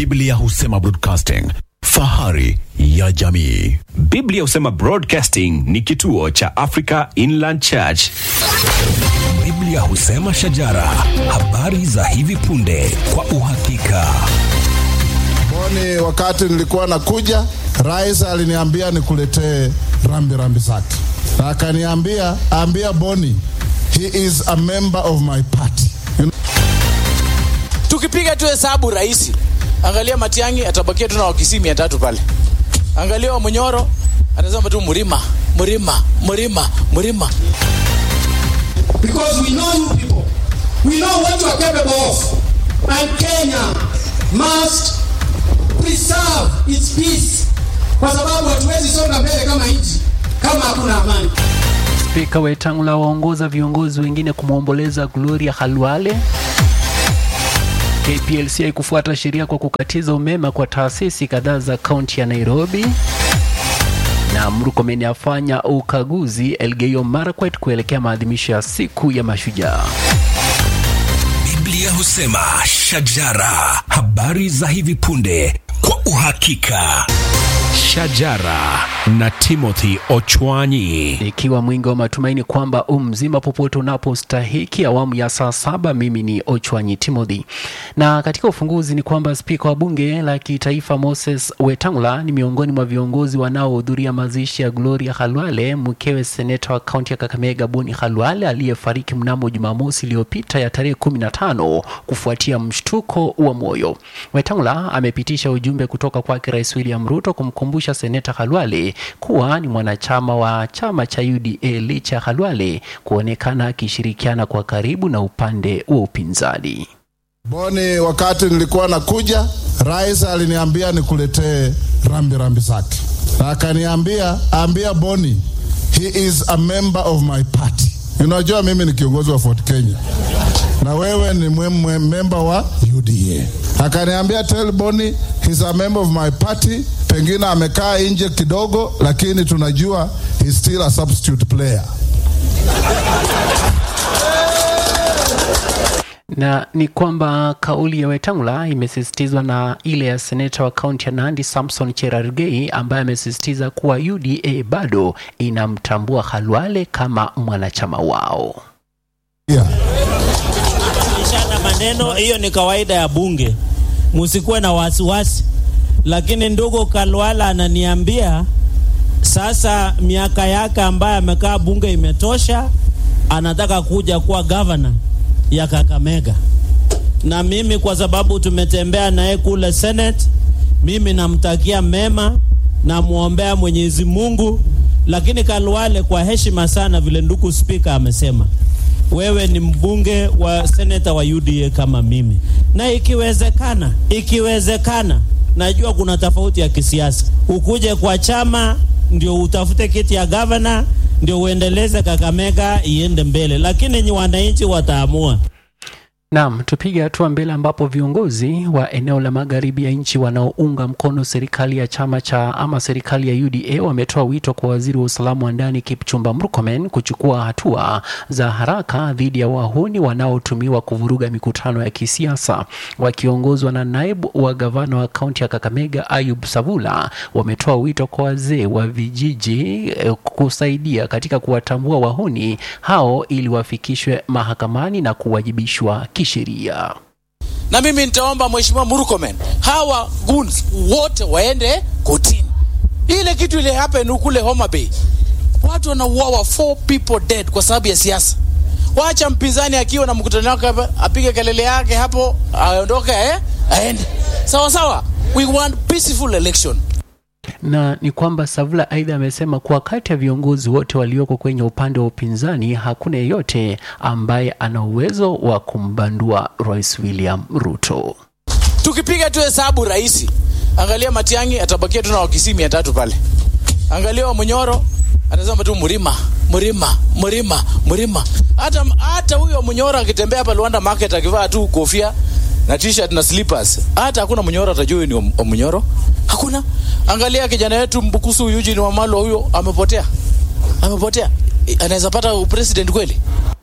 Biblia husema broadcasting, fahari ya jamii. Biblia husema Broadcasting ni kituo cha Africa Inland Church. Biblia husema shajara, habari za hivi punde kwa uhakika. Boni, wakati nilikuwa nakuja, rais aliniambia nikuletee rambi rambi zake, na akaniambia ambia Boni he is a member of my party. You know, tukipiga tu hesabu rahisi, angalia Matiang'i atabakia tu na wakisii mia tatu pale, angalia wa Munyoro atasema tu mlima mlima mlima mlima. because we know you people. We know what you are capable of. And Kenya must preserve its peace, kwa sababu hatuwezi songa mbele kama nchi kama hakuna amani. Spika Wetangula waongoza viongozi wengine kumwomboleza Gloria Halwale. KPLC haikufuata sheria kwa kukatiza umeme kwa taasisi kadhaa za kaunti ya Nairobi. Na Murkomen afanya ukaguzi Elgeyo Marakwet kuelekea maadhimisho ya siku ya mashujaa. Biblia husema shajara, habari za hivi punde kwa uhakika. Shajara na Timothy Ochwanyi. Ikiwa mwingi wa matumaini kwamba u mzima popote unapostahiki, awamu ya saa saba. Mimi ni Ochwanyi Timothy, na katika ufunguzi ni kwamba spika wa bunge la kitaifa Moses Wetangula ni miongoni mwa viongozi wanaohudhuria mazishi ya Gloria Halwale, mkewe seneta wa kaunti ya Kakamega Boni Halwale aliyefariki mnamo Jumamosi iliyopita ya tarehe 15 kufuatia mshtuko wa moyo. Wetangula amepitisha ujumbe kutoka kwake Rais William Ruto kumkumbusha seneta Halwale kuwa ni mwanachama wa chama cha UDA licha ya Halwale kuonekana akishirikiana kwa karibu na upande wa upinzani. Boni, wakati nilikuwa nakuja, rais aliniambia nikuletee rambi rambi zake, na akaniambia ambia Boni he is a member of my party. Unajua mimi ni kiongozi wa Fort Kenya na wewe ni mwe, mwe, member wa UDA. Akaniambia tell Boni he's a member of my party. Pengine amekaa nje kidogo, lakini tunajua he's still a substitute player. na ni kwamba kauli ya Wetangula imesisitizwa na ile ya seneta wa kaunti ya Nandi Samson Cherargei ambaye amesisitiza kuwa UDA bado inamtambua Halwale kama mwanachama wao. Yeah. kubadilishana maneno, hiyo ni kawaida ya bunge, musikuwe na wasiwasi. Lakini ndugu Kalwala ananiambia sasa miaka yake ambayo amekaa bunge imetosha, anataka kuja kuwa gavana ya Kakamega. Na mimi kwa sababu tumetembea naye kule Senate, mimi namtakia mema, namwombea Mwenyezi Mungu. Lakini Kalwale, kwa heshima sana, vile ndugu spika amesema, wewe ni mbunge wa seneta wa UDA kama mimi, na ikiwezekana, ikiwezekana, najua kuna tofauti ya kisiasa, ukuje kwa chama ndio utafute kiti ya gavana ndio uendeleze Kakamega iende mbele, lakini ni wananchi wataamua. Naam, tupige hatua mbele ambapo viongozi wa eneo la magharibi ya nchi wanaounga mkono serikali ya chama cha ama serikali ya UDA wametoa wito kwa waziri wa usalama wa ndani Kipchumba Murkomen kuchukua hatua za haraka dhidi ya wahuni wanaotumiwa kuvuruga mikutano ya kisiasa. Wakiongozwa na naibu wa gavana wa kaunti ya Kakamega Ayub Savula, wametoa wito kwa wazee wa vijiji eh, kusaidia katika kuwatambua wahuni hao ili wafikishwe mahakamani na kuwajibishwa kisheria. Na mimi nitaomba mheshimiwa Murkomen, hawa goons wote waende kotini. Ile kitu ile happen kule Homa Bay, watu wanauawa, four people dead kwa sababu ya siasa. Wacha mpinzani akiwa na mkutano wake hapa apige kelele yake hapo, aondoke eh, aende sawa sawa. We want peaceful election. na ni kwamba Savula aidha amesema kuwa kati ya viongozi wote walioko kwenye upande wa upinzani hakuna yeyote ambaye ana uwezo wa kumbandua Rais William Ruto. Tukipiga tu hesabu rahisi, angalia Matiang'i atabakia tu na wakisii mia tatu pale, angalia wa Munyoro atasema tu mlima mlima mlima mlima. Hata hata huyo Munyoro akitembea hapa Luanda market akivaa tu kofia na t-shirt na slippers, hata hakuna Munyoro atajua huyu ni wa Munyoro. Hakuna. Angalia kijana wetu Mbukusu Eugene Wamalwa, huyo amepotea, amepotea. Anaweza pata president kweli?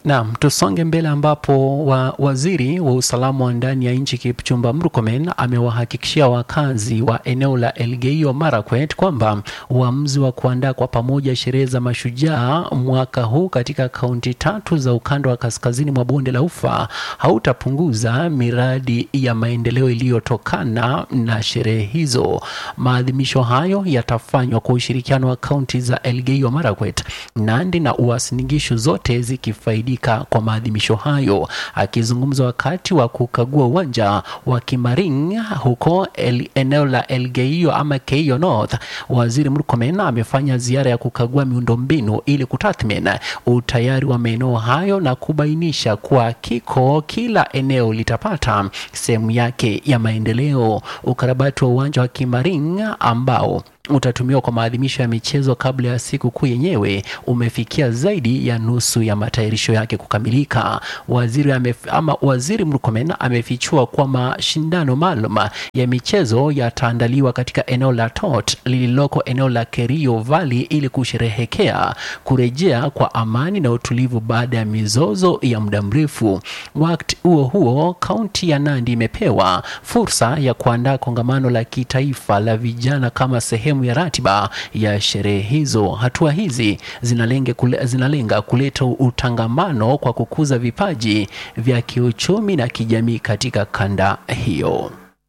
Naam, tusonge mbele ambapo wa, waziri wa usalama wa ndani ya nchi Kipchumba Murkomen amewahakikishia wakazi wa eneo la Elgeyo Marakwet kwamba uamuzi wa kuandaa kwa pamoja sherehe za mashujaa mwaka huu katika kaunti tatu za ukanda wa kaskazini mwa bonde la Ufa hautapunguza miradi ya maendeleo iliyotokana na sherehe hizo. Maadhimisho hayo yatafanywa kwa ushirikiano wa kaunti za Elgeyo Marakwet, Nandi na Uasin Gishu zote zikifaidika kwa maadhimisho hayo. Akizungumza wakati wa kukagua uwanja wa Kimaring huko el, eneo la Elgeyo ama Keio North, waziri Murkomen amefanya ziara ya kukagua miundombinu ili kutathmini utayari wa maeneo hayo na kubainisha kuwa kiko kila eneo litapata sehemu yake ya maendeleo. Ukarabati wa uwanja wa Kimaring ambao utatumiwa kwa maadhimisho ya michezo kabla ya siku kuu yenyewe umefikia zaidi ya nusu ya matayarisho yake kukamilika. Waziri, amef, ama waziri Murkomen amefichua kuwa mashindano maalum ya michezo yataandaliwa katika eneo la Tot lililoko eneo la Kerio Valley ili kusherehekea kurejea kwa amani na utulivu baada ya mizozo ya muda mrefu. Wakati huo huo, kaunti ya Nandi imepewa fursa ya kuandaa kongamano la kitaifa la vijana kama sehemu ya ratiba ya sherehe hizo. Hatua hizi zinalenga, kule, zinalenga kuleta utangamano kwa kukuza vipaji vya kiuchumi na kijamii katika kanda hiyo.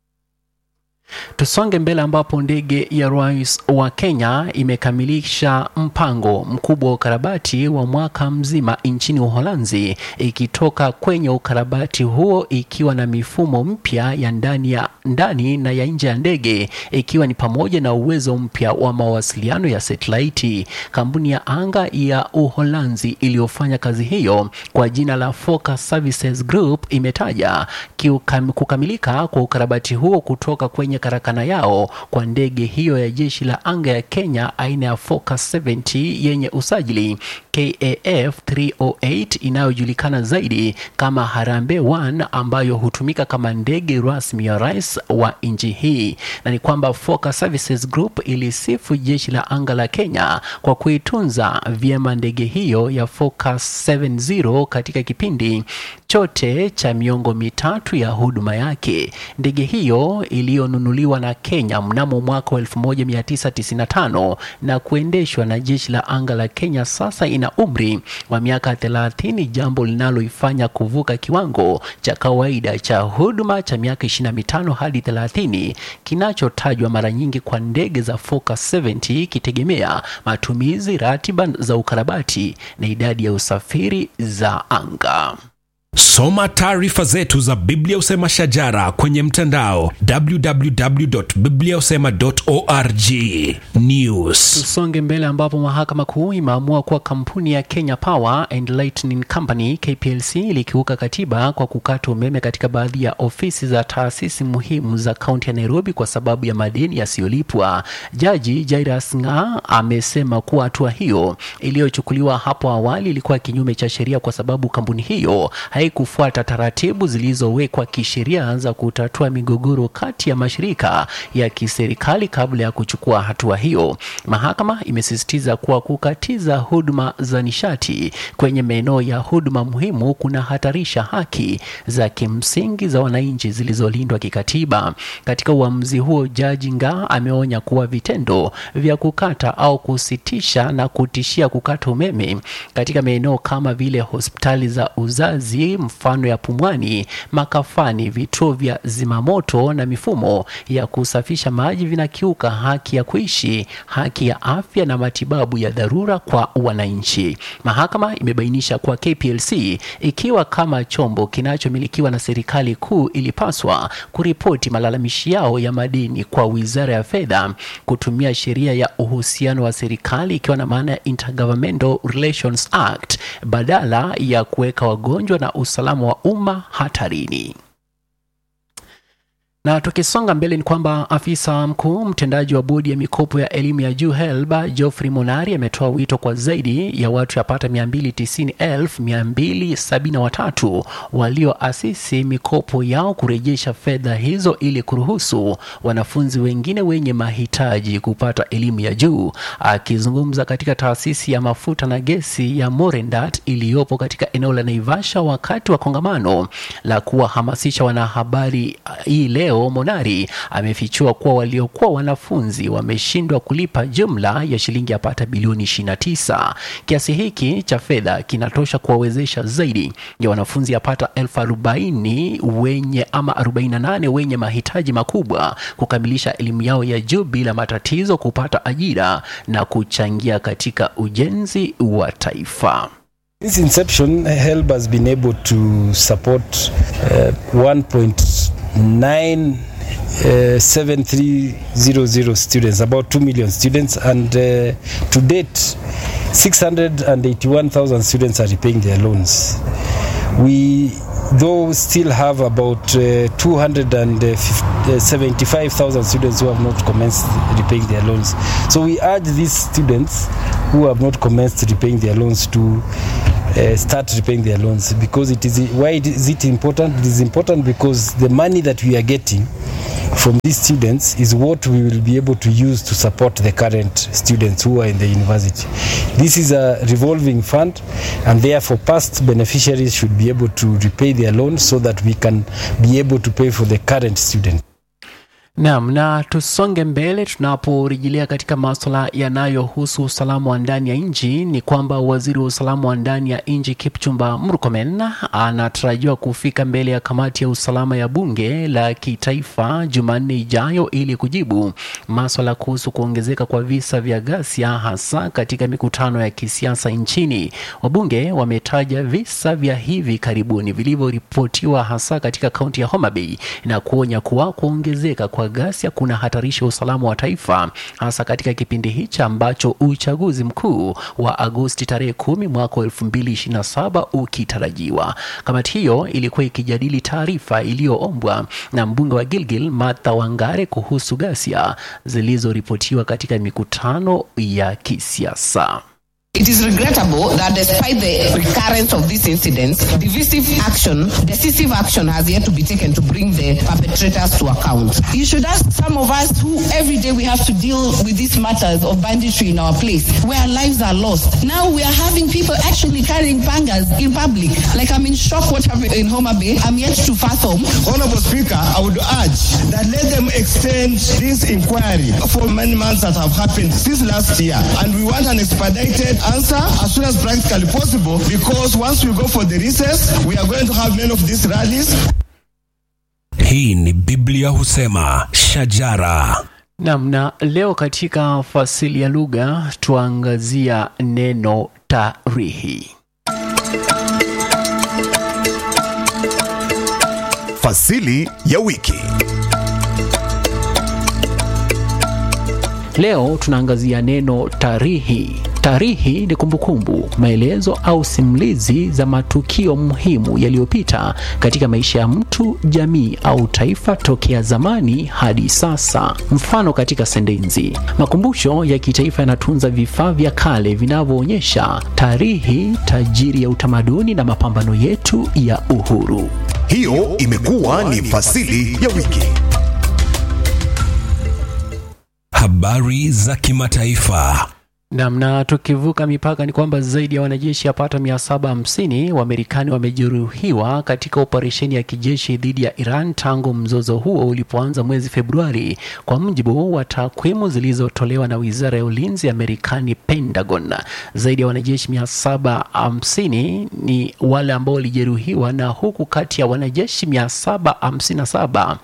Tusonge mbele ambapo ndege ya rais wa Kenya imekamilisha mpango mkubwa wa ukarabati wa mwaka mzima nchini Uholanzi, ikitoka kwenye ukarabati huo ikiwa na mifumo mpya ya ndani ya ndani na ya nje ya ndege, ikiwa ni pamoja na uwezo mpya wa mawasiliano ya satelaiti. Kampuni ya anga ya Uholanzi iliyofanya kazi hiyo kwa jina la Focus Services Group imetaja kiukam, kukamilika kwa ukarabati huo kutoka kwenye karakana yao kwa ndege hiyo ya jeshi la anga ya Kenya aina ya Focus 70 yenye usajili KAF 308 inayojulikana zaidi kama Harambee 1 ambayo hutumika kama ndege rasmi ya rais wa nchi hii. Na ni kwamba Focus Services Group ilisifu jeshi la anga la Kenya kwa kuitunza vyema ndege hiyo ya Focus 70 katika kipindi chote cha miongo mitatu ya huduma yake. Ndege hiyo iliyonunuliwa na Kenya mnamo mwaka wa 1995 na kuendeshwa na jeshi la anga la Kenya sasa ina umri wa miaka 30, jambo linaloifanya kuvuka kiwango cha kawaida cha huduma cha miaka 25 hadi 30 kinachotajwa mara nyingi kwa ndege za Focus 70 ikitegemea matumizi, ratiba za ukarabati na idadi ya usafiri za anga. Soma taarifa zetu za Biblia Usema Shajara kwenye mtandao www.bibliausema.org. News. Tusonge mbele ambapo mahakama kuu imeamua kuwa kampuni ya Kenya Power and Lightning Company KPLC ilikiuka katiba kwa kukata umeme katika baadhi ya ofisi za taasisi muhimu za kaunti ya Nairobi kwa sababu ya madeni yasiyolipwa. Jaji Jairus Nga amesema kuwa hatua hiyo iliyochukuliwa hapo awali ilikuwa kinyume cha sheria kwa sababu kampuni hiyo haikufuata taratibu zilizowekwa kisheria za kutatua migogoro kati ya mashirika ya kiserikali kabla ya kuchukua hatua hiyo. Mahakama imesisitiza kuwa kukatiza huduma za nishati kwenye maeneo ya huduma muhimu kunahatarisha haki za kimsingi za wananchi zilizolindwa kikatiba. Katika uamuzi huo, Jaji Nga ameonya kuwa vitendo vya kukata au kusitisha na kutishia kukata umeme katika maeneo kama vile hospitali za uzazi mfano ya Pumwani, makafani, vituo vya zimamoto na mifumo ya kusafisha maji vinakiuka haki ya kuishi, haki ya afya na matibabu ya dharura kwa wananchi. Mahakama imebainisha kuwa KPLC ikiwa kama chombo kinachomilikiwa na serikali kuu ilipaswa kuripoti malalamishi yao ya madeni kwa Wizara ya Fedha kutumia sheria ya uhusiano wa serikali ikiwa na maana ya Intergovernmental Relations Act badala ya kuweka wagonjwa na usalama wa umma hatarini. Na tukisonga mbele ni kwamba afisa mkuu mtendaji wa bodi ya mikopo ya elimu ya juu HELB Geoffrey Monari ametoa wito kwa zaidi ya watu yapata 290,273 walioasisi mikopo yao kurejesha fedha hizo ili kuruhusu wanafunzi wengine wenye mahitaji kupata elimu ya juu. Akizungumza katika taasisi ya mafuta na gesi ya Morendat iliyopo katika eneo la Naivasha wakati wa kongamano la kuwahamasisha wanahabari uh, hii leo, Monari amefichua kuwa waliokuwa wanafunzi wameshindwa kulipa jumla ya shilingi yapata bilioni 29. Kiasi hiki cha fedha kinatosha kuwawezesha zaidi ya wanafunzi yapata elfu arobaini wenye ama 48 wenye mahitaji makubwa kukamilisha elimu yao ya juu bila matatizo kupata ajira na kuchangia katika ujenzi wa taifa. Since inception, HELB has been able to support uh, 1.9 uh, 7300 students, about 2 million students, and uh, to date, 681,000 students are repaying their loans. We, though, still have about uh, 275,000 students who have not commenced repaying their loans. So we urge these students who have not commenced repaying their loans to uh, start repaying their loans because it is why is it important it is important because the money that we are getting from these students is what we will be able to use to support the current students who are in the university this is a revolving fund and therefore past beneficiaries should be able to repay their loans so that we can be able to pay for the current students Naam, na tusonge mbele tunaporejelea katika masuala yanayohusu usalama wa ndani ya nchi ni kwamba waziri wa usalama wa ndani ya nchi Kipchumba Murkomen anatarajiwa kufika mbele ya kamati ya usalama ya bunge la kitaifa Jumanne ijayo ili kujibu masuala kuhusu kuongezeka kwa visa vya ghasia hasa katika mikutano ya kisiasa nchini. Wabunge wametaja visa vya hivi karibuni vilivyoripotiwa hasa katika kaunti ya Homa Bay na kuonya kuwa kuongezeka kwa ghasia kuna hatarisha usalama wa taifa hasa katika kipindi hichi ambacho uchaguzi mkuu wa Agosti tarehe kumi mwaka wa 2027 ukitarajiwa. Kamati hiyo ilikuwa ikijadili taarifa iliyoombwa na mbunge wa Gilgil Martha Wangare kuhusu ghasia zilizoripotiwa katika mikutano ya kisiasa. It is regrettable that despite the recurrence of these incidents, divisive action, decisive action has yet to be taken to bring the perpetrators to account. You should ask some of us who every day we have to deal with these matters of banditry in our place, where lives are lost. Now we are having people actually carrying pangas in public. Like I'm in shock what happened in Homa Bay. I'm yet to fathom. Honorable Speaker, I would urge that let them extend this inquiry for many months that have happened since last year. And we want an expedited answer as soon as practically possible because once we go for the recess, we are going to have many of these rallies. Hii ni Biblia husema shajara. Naam, na leo katika fasili ya lugha tuangazia neno tarihi. Fasili ya wiki. Leo tunaangazia neno tarihi. Tarihi ni kumbukumbu, maelezo au simulizi za matukio muhimu yaliyopita katika maisha ya mtu, jamii au taifa tokea zamani hadi sasa. Mfano katika sentensi: makumbusho ya kitaifa yanatunza vifaa vya kale vinavyoonyesha tarihi tajiri ya utamaduni na mapambano yetu ya uhuru. Hiyo imekuwa ni fasili ya wiki. Habari za kimataifa. Namna tukivuka mipaka ni kwamba zaidi ya wanajeshi yapata 750 wa Marekani wamejeruhiwa katika operesheni ya kijeshi dhidi ya Iran tangu mzozo huo ulipoanza mwezi Februari, kwa mujibu wa takwimu zilizotolewa na wizara ya ulinzi ya Marekani, Pentagon. Zaidi ya wanajeshi 750 ni wale ambao walijeruhiwa, na huku kati ya wanajeshi 757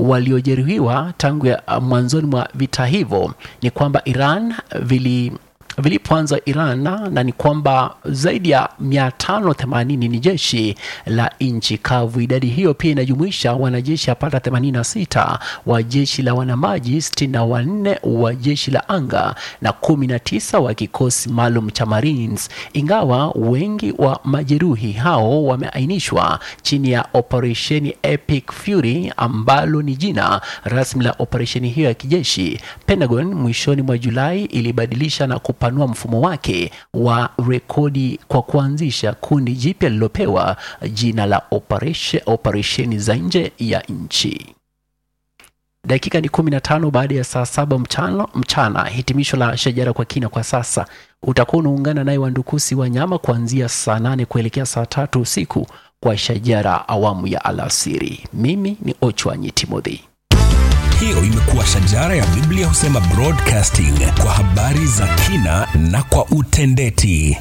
waliojeruhiwa tangu ya mwanzoni mwa vita hivyo ni kwamba Iran vili vilipoanza Iran, na, na ni kwamba zaidi ya 580 ni jeshi la nchi kavu. Idadi hiyo pia inajumuisha wanajeshi apata 86 wa jeshi la wanamaji, 64 wa jeshi la anga na 19 wa kikosi maalum cha Marines, ingawa wengi wa majeruhi hao wameainishwa chini ya operesheni Epic Fury ambalo ni jina rasmi la operesheni hiyo ya kijeshi. Pentagon mwishoni mwa Julai ilibadilisha na kupanua mfumo wake wa rekodi kwa kuanzisha kundi jipya lililopewa jina la operation, operesheni za nje ya nchi. Dakika ni 15 baada ya saa saba mchana, mchana. Hitimisho la shajara kwa kina kwa sasa. Utakuwa unaungana naye Wandukusi Wanyama kuanzia saa nane kuelekea saa tatu usiku kwa shajara awamu ya alasiri. Mimi ni Ochwanyi Timothy. Hiyo imekuwa shajara ya Biblia husema broadcasting kwa habari za kina na kwa utendeti.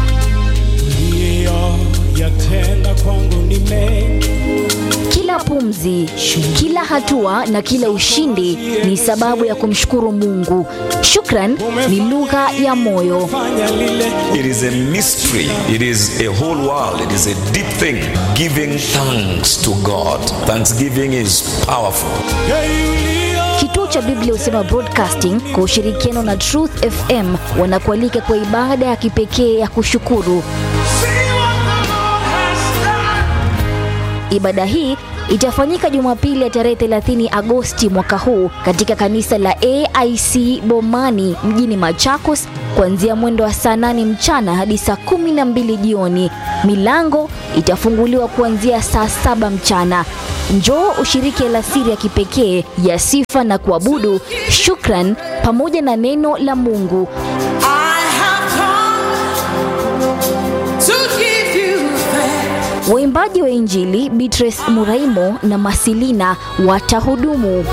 yatenda kwangu ni mengi Kila pumzi, kila hatua na kila ushindi ni sababu ya kumshukuru Mungu. Shukran ni lugha ya moyo. It is a mystery. It is a whole world. It is a deep thing. Giving thanks to God. Thanksgiving is powerful. Kituo cha Biblia Husema Broadcasting kwa ushirikiano na Truth FM wanakualika kwa ibada ya kipekee ya kushukuru. Ibada hii itafanyika Jumapili ya tarehe 30 Agosti mwaka huu katika kanisa la AIC Bomani mjini Machakos kuanzia mwendo wa saa 8 mchana hadi saa 12 jioni. Milango itafunguliwa kuanzia saa saba mchana. Njoo ushiriki alasiri ya kipekee ya sifa na kuabudu, shukran pamoja na neno la Mungu. Waimbaji wa Injili Beatrice Muraimo na Masilina watahudumu.